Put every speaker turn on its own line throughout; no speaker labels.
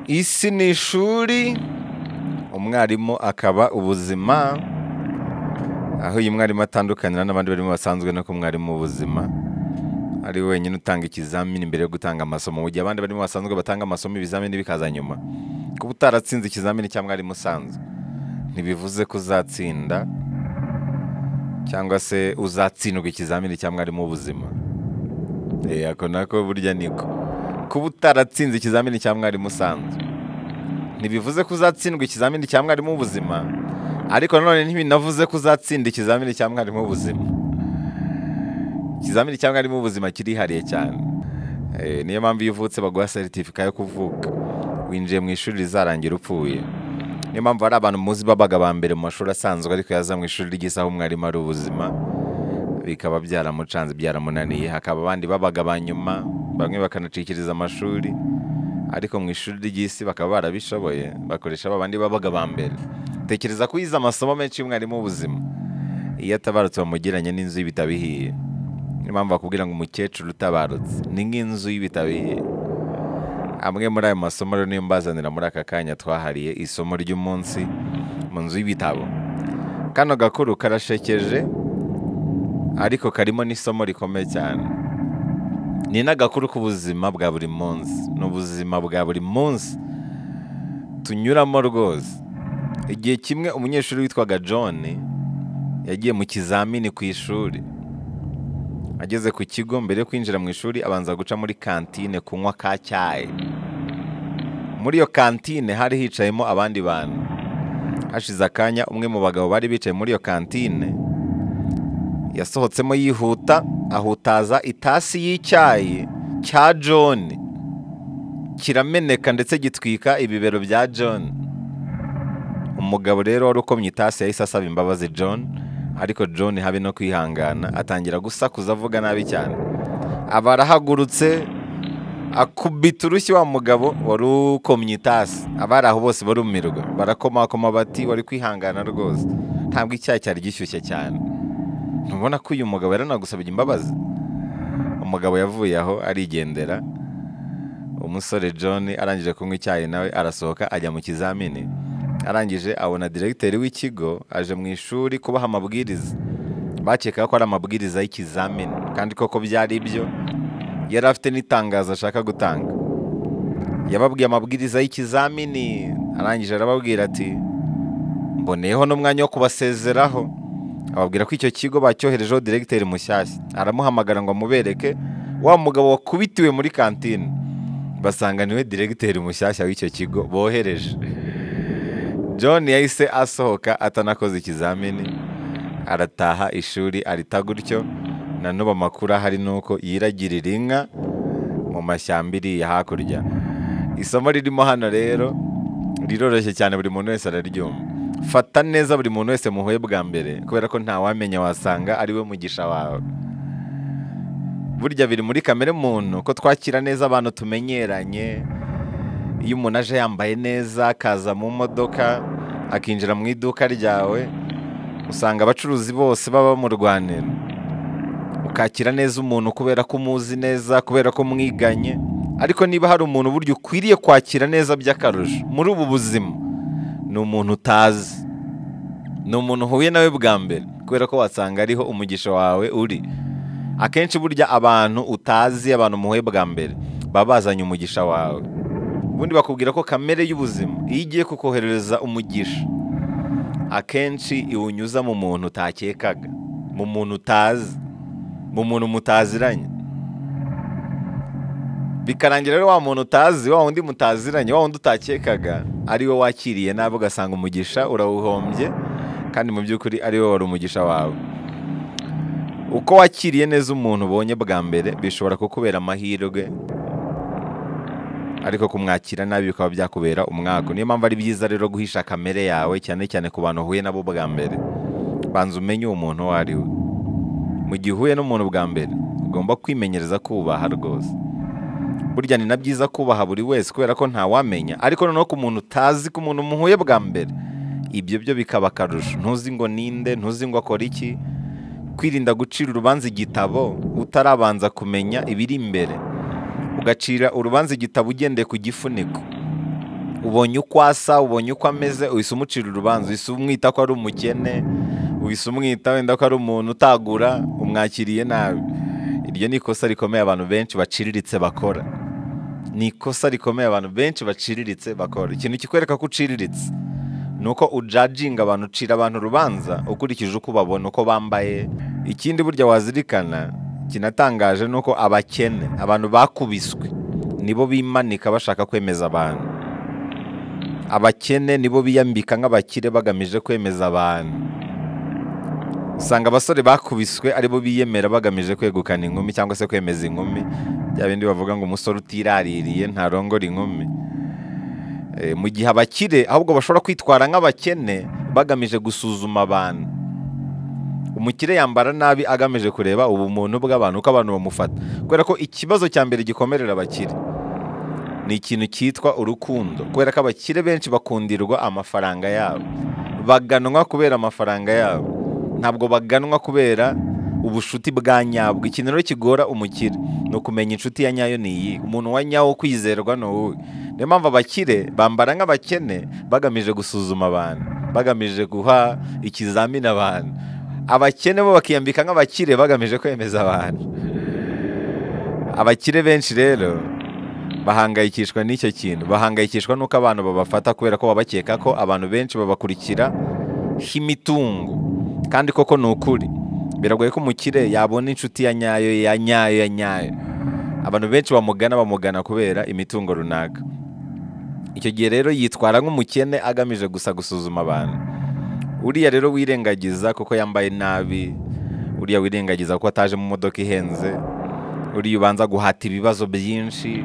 isi ni ishuri umwarimu akaba ubuzima aho uyu mwarimu atandukanira n'abandi barimo basanzwe no ku mwarimu w'ubuzima ari wenyine utanga ikizamini mbere yo gutanga amasomo mu gihe abandi barimo basanzwe batanga amasomo ibizamini bikaza nyuma kuba utaratsinze ikizamini cya mwarimu usanzwe ntibivuze ko uzatsinda cyangwa se uzatsindwa ikizamini cya mwarimu w'ubuzima ako nako burya niko kuba utaratsinze ikizamini cya mwarimu usanzwe ntibivuze ko uzatsindwa ikizamini cya mwarimu w'ubuzima ariko nanone ntibinavuze ko uzatsinda ikizamini cya mwarimu w'ubuzima ikizamini cya mwarimu w'ubuzima kirihariye cyane niyo mpamvu iyo uvutse baguha seritifika yo kuvuka winjiye mu ishuri rizarangira upfuye niyo mpamvu hari abantu muzi babaga ba mbere mu mashuri asanzwe ariko yaza mu ishuri ry'isaha umwarimu ari ubuzima bikaba byaramucanze byaramunaniye hakaba abandi babaga ba nyuma bamwe bakanacikiriza amashuri ariko mu ishuri ry'isi bakaba barabishoboye bakoresha babandi babaga ba mbere tekereza ko yize amasomo menshi y'umwarimu w'ubuzima iyo atabarutse bamugiranye n'inzu y'ibitabo ihiye niyo mpamvu bakubwira ngo umukecuru utabarutse ni nk'inzu y'ibitabo ihiye amwe muri ayo masomo rero niyo mbazanira muri aka kanya twahariye isomo ry'umunsi mu nzu y'ibitabo kano gakuru karashekeje ariko karimo n'isomo rikomeye cyane ni n'agakuru k'ubuzima bwa buri munsi ni ubuzima bwa buri munsi tunyuramo rwose igihe kimwe umunyeshuri witwaga john yagiye mu kizamini ku ishuri ageze ku kigo mbere yo kwinjira mu ishuri abanza guca muri kantine kunywa ka cyayi muri iyo kantine hari hicayemo abandi bantu hashize akanya umwe mu bagabo bari bicaye muri iyo kantine yasohotsemo yihuta ahutaza itasi y'icyayi cya john kirameneka ndetse gitwika ibibero bya john umugabo rero wari ukomye itasi yahise asaba imbabazi john ariko john habe no kwihangana atangira gusakuza avuga nabi cyane aba arahagurutse akubita urushyi wa mugabo wari ukomye itasi abari aho bose barumirwa barakomakoma bati wari kwihangana rwose ntabwo icyayi cyari gishyushye cyane ntubona ko uyu mugabo yaranagusabye imbabazi umugabo yavuye aho arigendera umusore john arangije kunywa icyayi nawe arasohoka ajya mu kizamini arangije abona diregiteri w'ikigo aje mu ishuri kubaha amabwiriza bakekaga ko ari amabwiriza y'ikizamini kandi koko byari ibyo yari afite n'itangazo ashaka gutanga yababwiye amabwiriza y'ikizamini arangije arababwira ati mboneyeho n'umwanya wo kubasezeraho ababwira ko icyo kigo bacyoherejeho diregiteri mushyashya aramuhamagara ngo amubereke wa mugabo wakubitiwe muri kantine basanga niwe diregiteri mushyashya w'icyo kigo bohereje john yahise asohoka atanakoze ikizamini arataha ishuri arita gutyo na n'ubu amakuru ahari ni uko yiragirira inka mu mashyamba iriya hakurya isomo ririmo hano rero riroroshye cyane buri muntu wese araryumva fata neza buri muntu wese muhuye bwa mbere kubera ko ntawamenya wasanga ari we mugisha wawe burya biri muri kamere muntu ko twakira neza abantu tumenyeranye iyo umuntu aje yambaye neza akaza mu modoka akinjira mu iduka ryawe usanga abacuruzi bose baba bamurwanira ukakira neza umuntu kubera ko umuzi neza kubera ko mwiganye ariko niba hari umuntu burya ukwiriye kwakira neza by'akarusho muri ubu buzima ni umuntu utazi ni umuntu uhuye nawe bwa mbere kubera ko wasanga ariho umugisha wawe uri akenshi burya abantu utazi abantu muhuye bwa mbere baba bazanye umugisha wawe ubundi bakubwira ko kamere y'ubuzima iyo igiye kukoherereza umugisha akenshi iwunyuza mu muntu utakekaga mu muntu utazi mu muntu mutaziranye bikarangira rero wa muntu utazi wa wundi mutaziranye wa wundi utakekaga ari we wakiriye nabi ugasanga umugisha urawuhombye kandi mu by'ukuri ari we wari umugisha wawe uko wakiriye neza umuntu ubonye bwa mbere bishobora kukubera amahirwe ariko kumwakira nabi bikaba byakubera umwaka niyo mpamvu ari byiza rero guhisha kamere yawe cyane cyane ku bantu uhuye nabo bwa mbere banza umenye uwo muntu uwo ari we mu gihe uhuye n'umuntu bwa mbere ugomba kwimenyereza kubaha rwose burya ni na byiza kubaha buri wese kubera ko ntawamenya ariko noneho ku muntu utazi ku muntu muhuye bwa mbere ibyo byo bikaba akarusho ntuzi ngo ninde ntuzi ngo akora iki kwirinda gucira urubanza igitabo utarabanza kumenya ibiri imbere ugacira urubanza igitabo ugendeye ku gifuniko ubonye uko asa ubonye uko ameze uhise umucira urubanza uhise umwita ko ari umukene uhise umwita wenda ko ari umuntu utagura umwakiriye nabi iryo ni ikosa rikomeye abantu benshi baciriritse bakora ni ikosa rikomeye abantu benshi baciriritse bakora ikintu kikwereka ko uciriritse ni uko ujajinga abantu ucira abantu urubanza ukurikije uko ubabona uko bambaye ikindi burya wazirikana kinatangaje ni uko abakene abantu bakubiswe nibo bimanika bashaka kwemeza abantu abakene nibo biyambika nk'abakire bagamije kwemeza abantu usanga abasore bakubiswe aribo biyemera bagamije kwegukana inkumi cyangwa se kwemeza inkumi bya bindi bavuga ngo umusore utiraririye ntarongora inkumi mu gihe abakire ahubwo bashobora kwitwara nk'abakene bagamije gusuzuma abantu umukire yambara nabi agamije kureba ubumuntu bw'abantu uko abantu bamufata kubera ko ikibazo cya mbere gikomerera abakire ni ikintu cyitwa urukundo kubera ko abakire benshi bakundirwa amafaranga yabo baganwa kubera amafaranga yabo ntabwo baganwa kubera ubushuti bwa nyabwo ikintu rero kigora umukire ni ukumenya inshuti ya nyayo ni iyi umuntu wa nyawo kwizerwa ni uwuhe niyo mpamvu abakire bambara nk'abakene bagamije gusuzuma abantu bagamije guha ikizamini abantu abakene bo bakiyambika nk'abakire bagamije kwemeza abantu abakire benshi rero bahangayikishwa n'icyo kintu bahangayikishwa n'uko abantu babafata kubera ko babakeka ko abantu benshi babakurikira nk'imitungo kandi koko ni ukuri biragoye ko umukire yabona inshuti ya nyayo ya nyayo ya nyayo abantu benshi bamugana bamugana kubera imitungo runaka icyo gihe rero yitwara nk'umukene agamije gusa gusuzuma abantu uriya rero wirengagiza kuko yambaye nabi uriya wirengagiza kuko ataje mu modoka ihenze uriya ubanza guhata ibibazo byinshi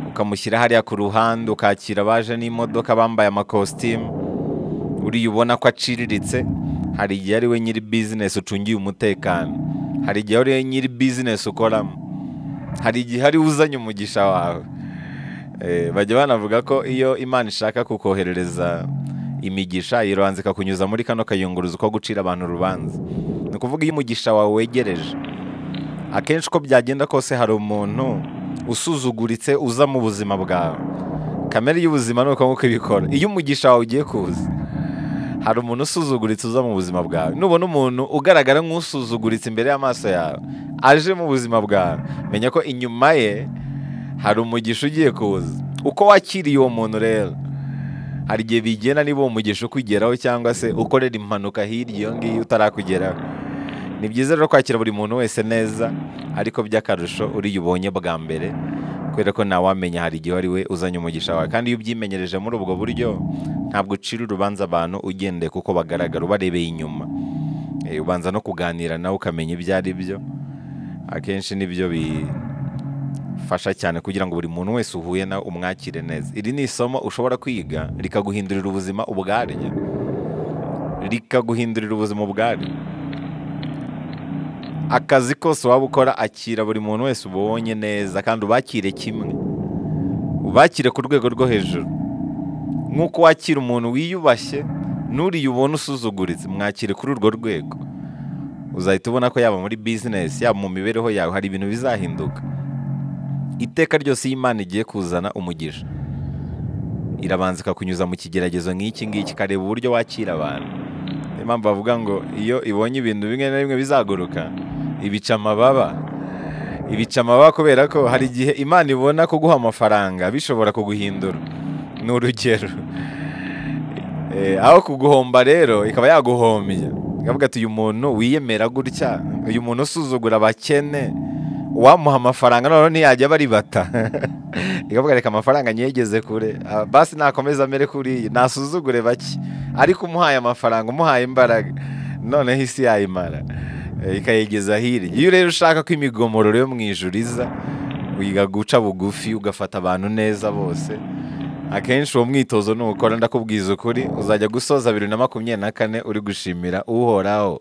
ukamushyira hariya ku ruhande ukakira abaje n'imodoka bambaye amakositimu uriya ubona ko aciriritse hari igihe ari we nyiri bizinesi ucungiye umutekano hari igihe ari we nyiri bizinesi ukoramo hari igihe ari we uzanye umugisha wawe bajya banavuga ko iyo imana ishaka kukoherereza imigisha yirobanza ikakunyuza muri kano kayunguruzo ko gucira abantu urubanza ni ukuvuga iyo umugisha wawe wegereje akenshi uko byagenda kose hari umuntu usuzuguritse uza mu buzima bwawe kamere y'ubuzima ni uko nguko ibikora iyo umugisha wawe ugiye kuza hari umuntu usuzuguritse uza mu buzima bwawe nubona umuntu ugaragara nk'usuzuguritse imbere y'amaso yawe aje mu buzima bwawe menya ko inyuma ye hari umugisha ugiye kuza uko wakiriye uwo muntu rero hari igihe bigenda niba uwo mugisha ukugeraho cyangwa se ukorera impanuka hirya iyo ngiyo utarakugeraho ni byiza rero kwakira buri muntu wese neza ariko by'akarusho uriya ubonye bwa mbere kubera ko ntawamenya hari igihe ari we uzanye umugisha wawe kandi iyo ubyimenyereje muri ubwo buryo ntabwo ucira urubanza abantu ugendeye kuko bagaragara ubarebeye inyuma ubanza no kuganira nawe ukamenya ibyo ari byo akenshi nibyo bifasha cyane kugira ngo buri muntu wese uhuye nawe umwakire neza iri ni isomo ushobora kwiga rikaguhindurira ubuzima ubwaryo rikaguhindurira ubuzima ubwaryo akazi kose waba ukora akira buri muntu wese ubonye neza kandi ubakire kimwe ubakire ku rwego rwo hejuru nk'uko wakira umuntu wiyubashye n'uriya ubona usuzuguritse mwakire kuri urwo rwego uzahita ubona ko yaba muri bizinesi yaba mu mibereho yawe hari ibintu bizahinduka iteka ryose iyo imana igiye kuzana umugisha irabanza ikakunyuza mu kigeragezo nk'iki ngiki ikareba uburyo wakira abantu niyo mpamvu bavuga ngo iyo ibonye ibintu bimwe na bimwe bizaguruka ibica amababa ibica amababa kubera ko hari igihe imana ibona kuguha amafaranga bishobora kuguhindura ni urugero aho kuguhomba rero ikaba yaguhombya ikavuga ati uyu muntu wiyemera gutya uyu muntu usuzugura abakene uwamuha amafaranga noneho ntiyajya baribata ikavuga reka amafaranga nyegeze kure basi nakomeza amere kuriya nasuzugure bake ariko umuhaye amafaranga umuhaye imbaraga noneho isi yayimara ikayegeza hirya iyo rero ushaka ko imigomororo yo mu ijuru iza wiga guca bugufi ugafata abantu neza bose akenshi uwo mwitozo nukora ndakubwiza ukuri uzajya gusoza bibiri na makumyabiri na kane uri gushimira uhoraho